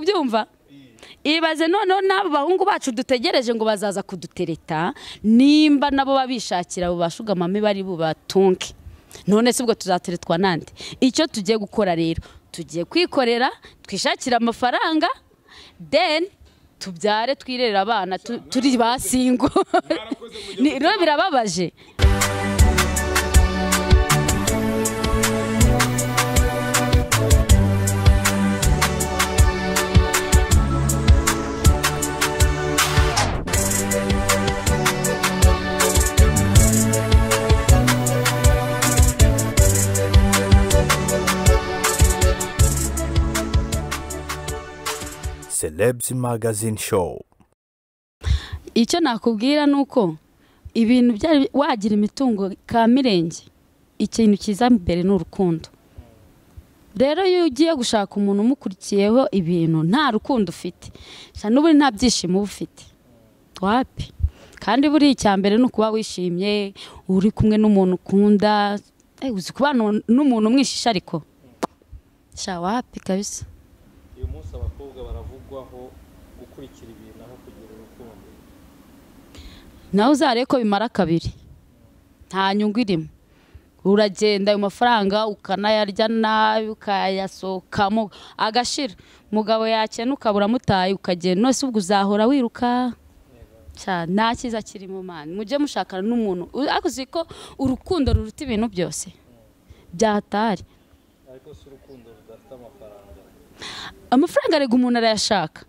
ubyumva ibaze noneho n'abo bahungu bacu dutegereje ngo bazaza kudutereta nimba nabo babishakira abo bashugama bari bubatunge none si ubwo tuzateretwa nande icyo tugiye gukora rero tugiye kwikorera twishakira amafaranga deni tubyare twirere abana tu- turi ba singo Ni- rero birababaje Celebs Magazine Show. icyo nakubwira ni uko ibintu byari wagira imitungo ka mirenge ikintu cyiza mbere ni urukundo rero iyo ugiye gushaka umuntu umukurikiyeho ibintu nta rukundo ufite gusa n'ubundi nta byishimo uba ufite wapi kandi buriya icya mbere ni ukuba wishimye uri kumwe n'umuntu ukunda Eh, uzi kubana n'umuntu umwishisha ariko sha wapi kabisa uyu munsi abakobwa baravugwaho gukurikira ibintu aho kugira urukundo nawe uzarebe ko bimara kabiri nta nyungu irimo uragenda ayo mafaranga ukanayarya nabi ukayasohokamo agashira umugabo yakena ukabura amutaye ukagenda nose ubwo uzahora wiruka Cya, nta cyiza kiri mu mani mujye mushakana n'umuntu U- ariko uzi ko urukundo ruruta ibintu byose byatari ariko si urukundo rudafite amafaranga amafaranga arega umuntu arayashaka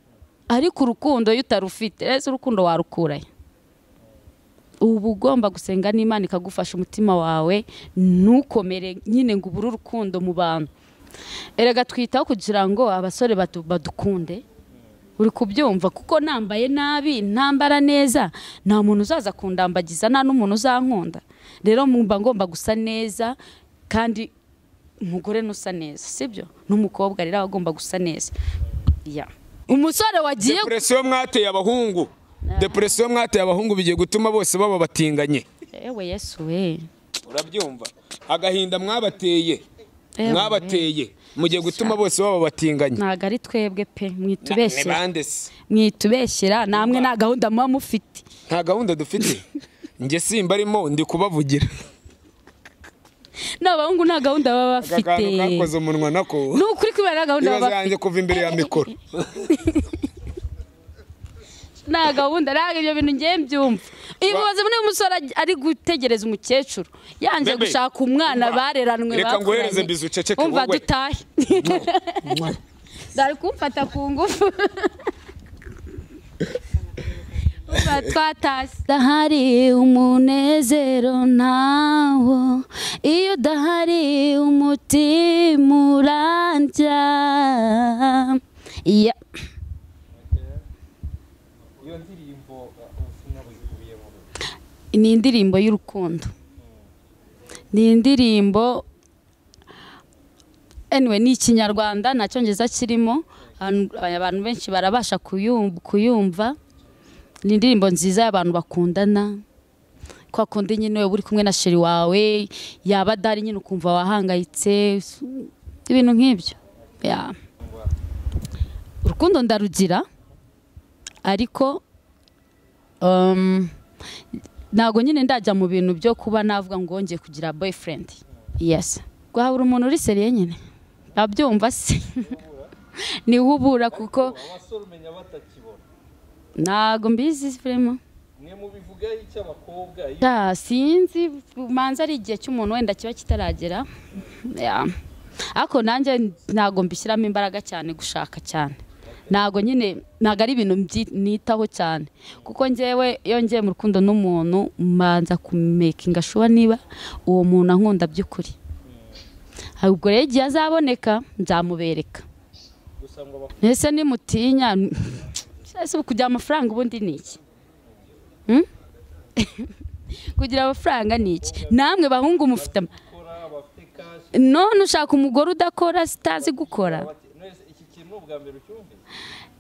ariko urukundo iyo utarufite rero urukundo warukurayo uba ugomba gusenga n'imana ikagufasha umutima wawe ntukomere nyine ngo ubure urukundo mu bantu erega twitaho kugira ngo abasore badu- badukunde uri kubyumva kuko nambaye nabi ntambara neza nta muntu uzaza kundambagiza nta n'umuntu uzankunda rero mba ngomba gusa neza kandi umugore nusa neza sibyo n'umukobwa rero aba agomba gusa neza Ya. umusore wagiye depresiyo mwateye abahungu depresiyo mwateye abahungu bigiye gutuma bose baba batinganye ewe yesu we urabyumva agahinda mwabateye Ewe. mwabateye mugiye gutuma bose baba batinganye ntago ari twebwe pe Na- mwitubeshyera bande se mwitubeshyera namwe nta gahunda muba mufite nta gahunda dufite njye simba arimo ndi kubavugira n'abahungu nta gahunda baba aka bafite kantu kakoze umunwa nako ni ukuri kubera nta gahunda baba ibibazo bafite yanjye kuva imbere ya mikoro nta gahunda ntabwo ibyo bintu ngiye mbyumva ibibazo bimwe umusore aj- ari gutegereza umukecuru yanze Bebe, gushaka umwana umva, bareranwe reka nguhereze bakuranye. bizu uceceke umva wowe. dutahe dore kumfata ku ngufu Umva, twatashye udahari umunezero ntawo iyo udahari umutima urandya iya iyo ndirimbo ubutumwa buyikubiyemo ni indirimbo y'urukundo ni indirimbo anyway ni ikinyarwanda nta cyongereza kirimo abantu- abantu benshi barabasha kuyum- kuyumva ni indirimbo nziza y'abantu bakundana kwa kundi nyine wowe uri kumwe na sheri wawe yaba adahari nyine ukumva wahangayitse ibintu nk'ibyo Ya. urukundo ndarugira ariko um, ntabwo nyine ndajya mu bintu byo kuba navuga ngo wongeye kugira boyfriend yes rwabura umuntu uri seriye nyine abyumva se niwe ubura kuko abasore umenya batakibona ntabwo mbizi vrema mwe mubivugaho icyo abakobwa iyo Ya, sinzi manza ari igihe cy'umuntu wenda kiba kitaragera Ya. ariko nanjye ntabwo mbishyiramo imbaraga cyane gushaka cyane ntabwo nyine ntabwo ari ibintu mbyi- nitaho cyane kuko njyewe iyo ngiye mu rukundo n'umuntu mbanza kumekinga shuwa niba uwo muntu ankunda by'ukuri ubwo rero igihe azaboneka nzamubereka gusa ngo abakobwa ese nimutinya ese kugira amafaranga ubundi ni iki Hmm? kugira amafaranga ni iki namwe bahungu mufite ama- bakora bafite kashi none ushaka umugore udakora sitazi gukora bati, "Nonese iki kintu ni ubwa mbere ucyumvise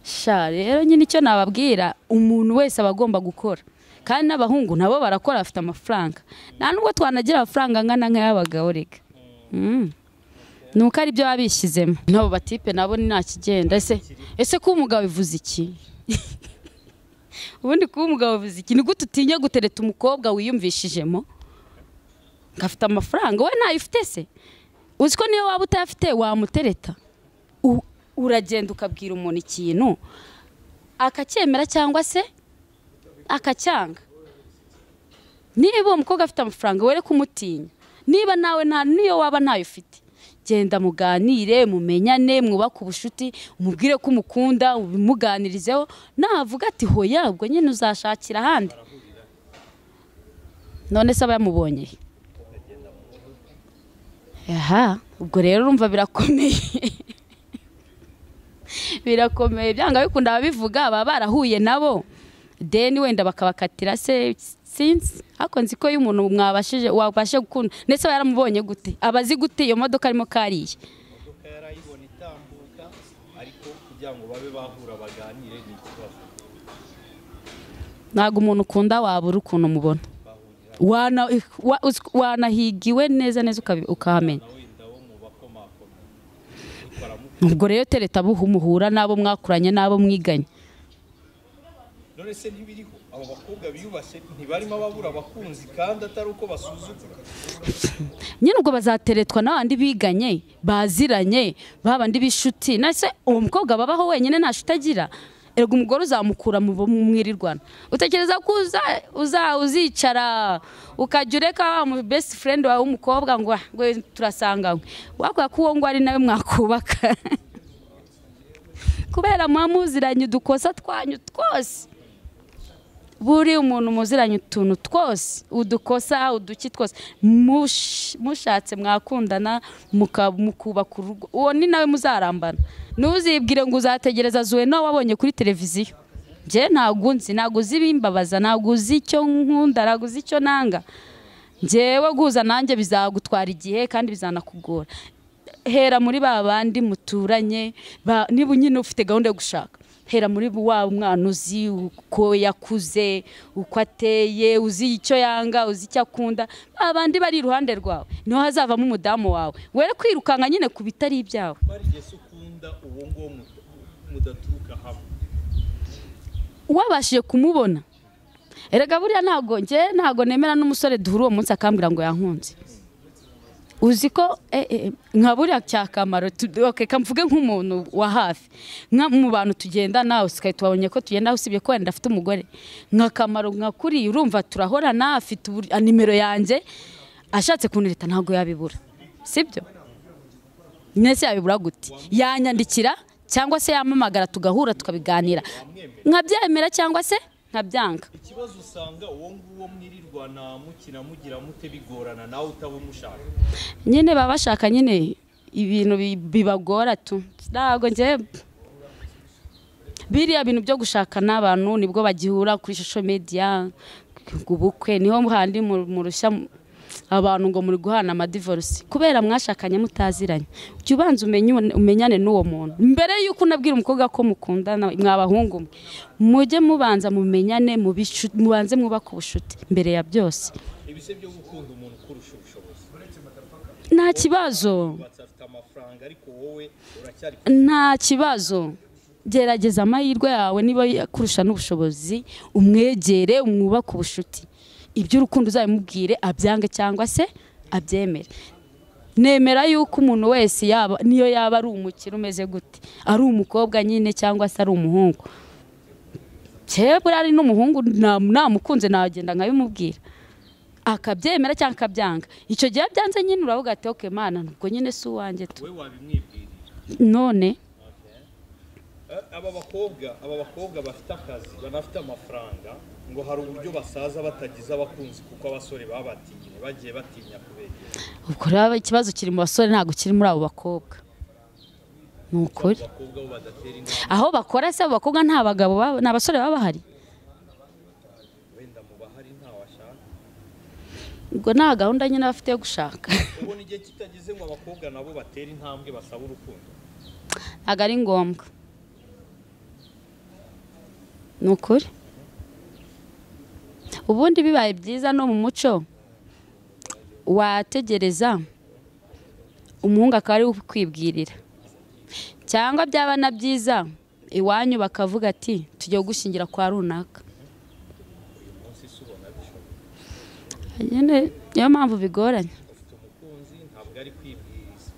sha rero nyine icyo nababwira umuntu wese aba agomba gukora kandi n'abahungu nabo barakora bafite amafaranga nta nubwo twanagira amafaranga angana nk'ay'abagabo reka Hmm. nuko ari byo babishyizemo n'abo batipe nabo ni nta kigenda ese ese kuba umugabo bivuze iki ubundi kuba umugabo bivuze iki ni gute utinya gutereta umukobwa wiyumvishijemo ngafite amafaranga we ntayo ufite se uzi ko niyo waba utayafite wamutereta U- uragenda ukabwira umuntu ikintu akacyemera cyangwa se akacyanga niba uwo mukobwa afite amafaranga were kumutinya niba nawe nta niyo waba ntayo ufite genda muganire mumenyane mwubake ubushuti umubwire ko umukunda ubimuganirizeho navuga ati hoya ubwo nyine uzashakira ahandi none se aba yamubonye aha ubwo rero urumva birakomeye birakomeye byanga bikunda ababivuga baba barahuye nabo deni wenda bakabakatira se sinzi ariko nzi ko iyo umuntu mwabashije wabashe gukunda ndetse aba yaramubonye gute aba azi gute iyo modoka arimo kariye imodoka yari ayibona itambuka ariko kugira ngo babe bahura baganire ni ikibazo ntabwo umuntu ukunda wabura ukuntu umubona Wana- wa- uz- wanahigiwe neza neza ukabi- ukahamenya wenda wo mu bakomakoma ubwo rero tereta buhu muhura n'abo mwakuranye n'abo mwiganye none se ntibiriho abo bakobwa biyubashye ntibarimo babura abakunzi kandi atari uko basuzugura nyine ubwo bazateretwa n'abandi biganye baziranye babandi b'ishuti nase uwo mukobwa babaho wenyine nta shuti agira erega umugore uzamukura mu mu mwirirwana utekereza ko uza- uza- uzicara ukajya ureka wa mu best friend wawe w'umukobwa ngo "Ah, ngo turasanganywe wakora ko uwo ngo ari nawe mwakubaka kubera muba muziranye udukosa twanyu twose buri umuntu muziranye utuntu twose udukosa uduki twose Mush- mushatse mwakundana muka- mukubaka urugo uwo ni nawe muzarambana ntuzibwire ngo uzategereza zuwe nawe wabonye kuri televiziyo njye ntabwo nzi ntabwo uzi ibimbabaza ntabwo uzi icyo nkunda ntabwo uzi icyo nanga njyewe guhuza nanjye bizagutwara igihe kandi bizanakugora hera muri ba bandi muturanye ba- niba nyine ufite gahunda yo gushaka hera muri wa mwana uzi uko yakuze uko ateye uzi icyo yanga uzi icyo akunda ba bandi bari iruhande rwawe niho hazavamo umudamu wawe were kwirukanka nyine ku bitari ibyawe barigeze ukunda uwo nguwo mu- mudaturuka hamwe wabashije kumubona erega buriya ntabwo njye ntabwo nemera n'umusore duhura uwo munsi akambwira ngo yankunze uzi ko eh, eh, nka buriya cyakamaro tu- okay, ka mvuge nk'umuntu wa hafi nka mu bantu tugenda nawe usikaye tubonye ko tugenda usibye ko wenda afite umugore nka kamaro nka kuri urumva turahorana afite ubur- ah, nimero yanjye ashatse kuntereta ntabwo yabibura sibyo ndetse yabibura gute yanyandikira cyangwa se yamamagara tugahura tukabiganira nkabyemera cyangwa se nkabyanga ikibazo usanga uwo nguwo mwirirwana mukina mugira mute bigorana nawe utabumushaka nyine baba bashaka nyine ibintu bi- bibagora tu ntabwo njye biriya bintu byo gushaka n'abantu nibwo bagihura kuri social media ku bukwe niho handi mu- murushya abantu ngo muri guhana amadivorisi kubera mwashakanye mutaziranye jya ubanza umenye umenyane n'uwo muntu mbere y'uko unabwira umukobwa ko mukundana mwabahungu mwe mujye mubanza mumenyane mubishu- mubanze mwubake ubucuti mbere ya byose ibise byo gukunda umuntu ukurusha ubushobozi nta kibazo batse afite amafaranga ariko wowe uracyari nta kibazo gerageza amahirwe yawe niba kurusha n'ubushobozi umwegere umwubake ubucuti iby'urukundo uzabimubwire abyange cyangwa se abyemere nemera yuko umuntu wese yaba niyo yaba ari umukire umeze gute ari umukobwa nyine cyangwa se ari umuhungu kebura ari n'umuhungu na- namukunze nagenda nkabimubwira akabyemera cyangwa akabyanga icyo gihe abyanze nyine uravuga ati oke mana nubwo nyine si uwanjye tu we wabimwibwirira none Eh, aba bakobwa aba bakobwa bafite akazi banafite amafaranga ngo hari uburyo basaza batagize abakunzi kuko abasore babatinye bagiye batinya kubegera ubwo rero ikibazo kiri mu basore ntabwo kiri muri abo bakobwa ni ukuri abakobwa bo badatera inama aho bakora se abo bakobwa nta bagabo baba- nta basore baba bahari wenda mu bahari ntawashaka ubwo nta gahunda nyine bafite yo gushaka ubona igihe kitageze ngo abakobwa nabo batere intambwe basaba urukundo ntabwo ari ngombwa ni ukuri ubundi bibaye byiza no mu muco wategereza umuhungu akaba ari we ukwibwirira cyangwa byaba na byiza iwanyu bakavuga ati tujye gushyingira kwa runaka nyine niyo mpamvu bigoranye ufite umukunzi ntabwo ari kwibwiriza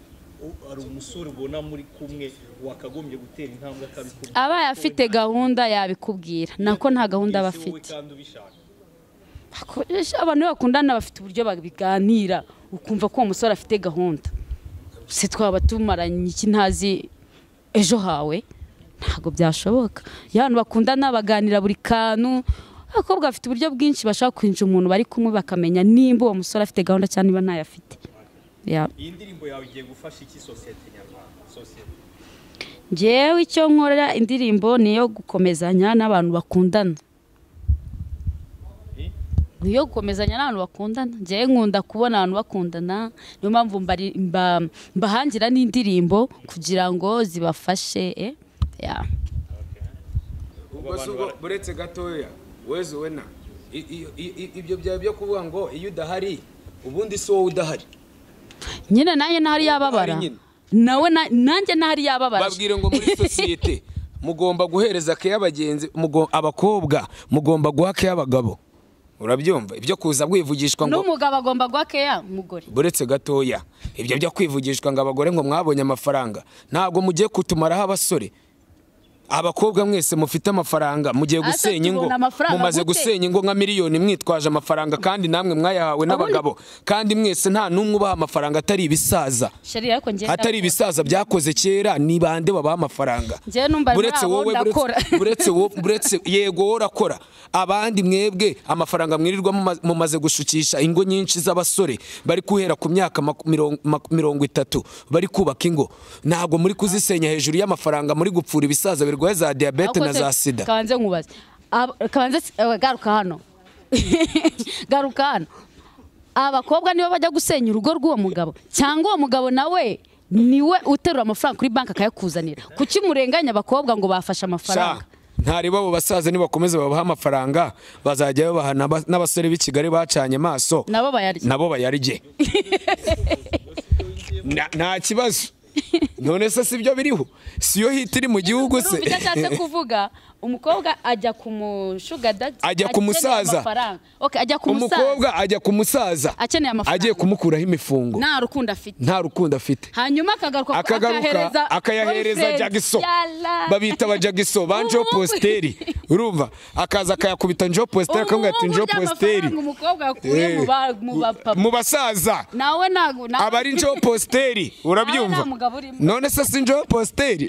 U- hari umusore ubona muri kumwe wakagombye gutera intambwe akabikubwira abaye afite gahunda yabikubwira nako nta gahunda aba Ese wowe afite kandi ubishaka Akoresha abantu iyo bakundana bafite uburyo babiganira ukumva ko uwo musore afite gahunda se twaba tumaranye iki ntazi ejo hawe ntabwo byashoboka iyo abantu bakundana baganira buri kantu abakobwa bafite uburyo bwinshi bashaka kwinjira umuntu bari kumwe bakamenya nimba uwo musore afite gahunda cyangwa niba ntayo afite Ya. iyi ndirimbo yawe igiye gufasha iki sosiyete nyarwanda sosiyete njyewe icyo nkorera indirimbo ni iyo gukomezanya n'abantu bakundana Eh? ni iyo gukomezanya n'abantu bakundana njyewe nkunda kubona abantu bakundana niyo mpamvu mbari- mba- mbahangira n'indirimbo kugira ngo zibafashe eh? Ya. ubwo si ubwo buretse gatoya wezu we na I- i- i- i- ibyo byaba byo kuvuga ngo iyo udahari ubundi si wowe udahari nyine nanjye n'ahari yababara Hari nyine. nawe na- nanjye n'ahari yababara babwire ngo muri sosiyete mugomba guhereza keya abagenzi mugo- abakobwa mugomba guha keya abagabo urabyumva ibyo kuza bwivugishwa ngo n'umugabo agomba guha keya umugore buretse gatoya ibyo byo kwivugishwa ngo abagore ngo mwabonye amafaranga ntabwo mugiye kutumaraho abasore abakobwa mwese mufite amafaranga mugiye Asa gusenya ingo tubona amafaranga mumaze gute? gusenya ingo nka miliyoni mwitwaje amafaranga kandi namwe mwayahawe n'abagabo kandi mwese nta n'umwe ubaha amafaranga atari ibisaza sheri ariko njyewe atari ndakora. ibisaza byakoze kera ni bande babaha amafaranga Njyewe numva ari buretse muri abo wowe ndakora. buretse- buretse wo- buretse yego wowe urakora abandi mwebwe amafaranga mwirirwa muma- mumaze gushukisha ingo nyinshi z'abasore bari guhera ku myaka maku- mirongo- maku- mirongo itatu bari kubaka ingo ntabwo muri kuzisenya hejuru y'amafaranga muri gupfura ibisaza birwaye za diyabete na Akoze- za sida kabanze nkubaze Ab- kabanze si- eh, garuka hano garuka hano abakobwa nibo bajya gusenya urugo rw'uwo mugabo cyangwa uwo mugabo nawe niwe uterura amafaranga kuri banki akayakuzanira kuki murenganya abakobwa ngo bafashe amafaranga ntareba abo basaza nibakomeza babaha amafaranga bazajya babaha n'aba- n'abasore b'i kigali bacanye amaso nabo bayarya nabo bayarye Na- nta kibazo none se sibyo biriho siyo hiti iri mu gihugu se Urumva icyo ashatse kuvuga umukobwa ajya ku mushugadaji Ajya ku musaza. ajya ku musaza umukobwa ajya ku musaza akeneye amafaranga agiye kumukuraho imifungo nta rukundo afite nta rukundo afite hanyuma akagaruka akagaruka akayahereza jagiso babita aba jagiso ba njo Ubu- posteri urumva akaza akayakubita njo posteri akamubwira ati njo posteri umukobwa yakuye Eh, mu ba- mu bapapa mu basaza nawe ntabwo nawe aba ari njo posteri urabyumva nta mugabo urimo. none se si njo posteri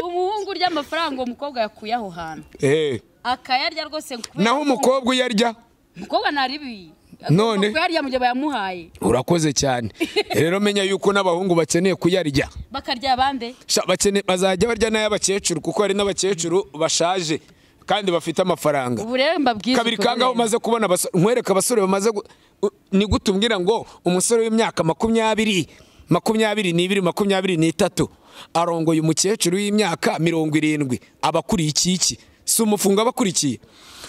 umuhungu urya amafaranga uwo mukobwa yakuye aho hantu Eh, akayarya rwose kubera naho ko umukobwa iyo arya umukobwa ntaribi None? kuyarya mu gihe bayamuhaye urakoze cyane rero menya yuko n'abahungu bakeneye kuyarya bakarya bande Sha, bakene- bazajya barya n'ay'abakecuru kuko hari n'abakecuru bashaje kandi bafite amafaranga ubu rero mbabwiza kabiri ukuri. kanga aho umaze kubona abasore- nkwereke abasore bamaze gu- u- ni gute umbwira ngo umusore w'imyaka makumyabiri makumyabiri n'ibiri makumyabiri n'itatu arongoye umukecuru w'imyaka mirongo irindwi abakuriye iki iki si umufungo abakurikiye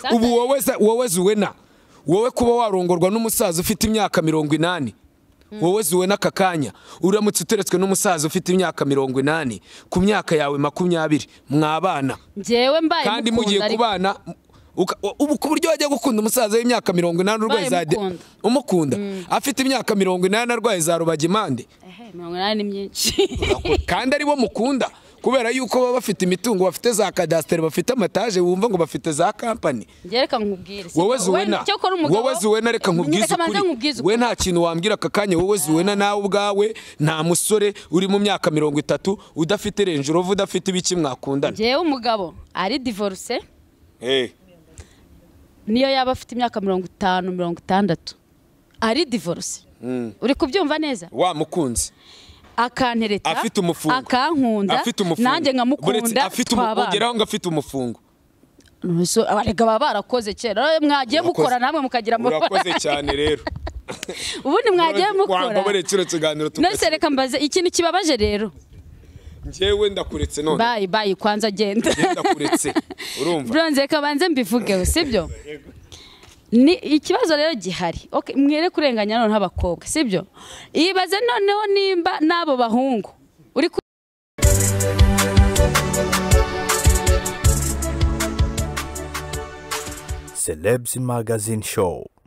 Sasa- ubu wowe za- wowe zuwena wowe kuba warongorwa n'umusaza ufite imyaka mirongo inani wowe zuwe n'aka kanya uramutse uteretswe n'umusaza ufite imyaka mirongo inani ku myaka yawe makumyabiri mwabana njyewe mbaye kandi mukunda mugiye ariko- kubana uka- ubu ku buryo wajya gukunda umusaza w'imyaka mirongo inani urwaye za de- Bayamukunda. umukunda afite imyaka mirongo inani arwaye za rubagimande Ehe, mirongo inani ni myinshi kandi aribo mukunda kubera yuko baba bafite imitungo bafite za kadasiteri bafite amataje wumva ngo bafite za kampani njyewe reka nkubwire si- wowe zuwena icyo ukora umugabo wowe zuwena reka nkubwize Reka banze nkubwize ukuri we nta kintu wambwira aka kanya wowe zuwena nawe ubwawe nta musore uri mu myaka mirongo itatu udafite renjurovu udafite ibiki mwakundana njyewe umugabo ari divorce Eh. niyo yaba afite imyaka mirongo itanu mirongo itandatu ari divorce uri kubyumva neza wa mukunzi akantereta afite umufungo akankunda afite umufungo nanjye nkamukunda afite twabana. ugeraho ngo afite umufungo Nonese abarega baba barakoze kera rero mwagiye Urakoze. gukora namwe mukagira urakoze amafaranga cyane rero ubundi mwagiye mukora wambabarire kino kiganiro nonese tugasiba reka mbaze ikintu kibabaje rero njyewe ndakuretse none bayi bayi kwanza genda Njyewe ndakuretse urumva bronze reka banze mbivugeho sibyo ni ikibazo rero gihari Ok, mwere kurenganya noneho abakobwa sibyo ibaze noneho nimba n'abo bahungu uri ku- Celebs Magazine Show.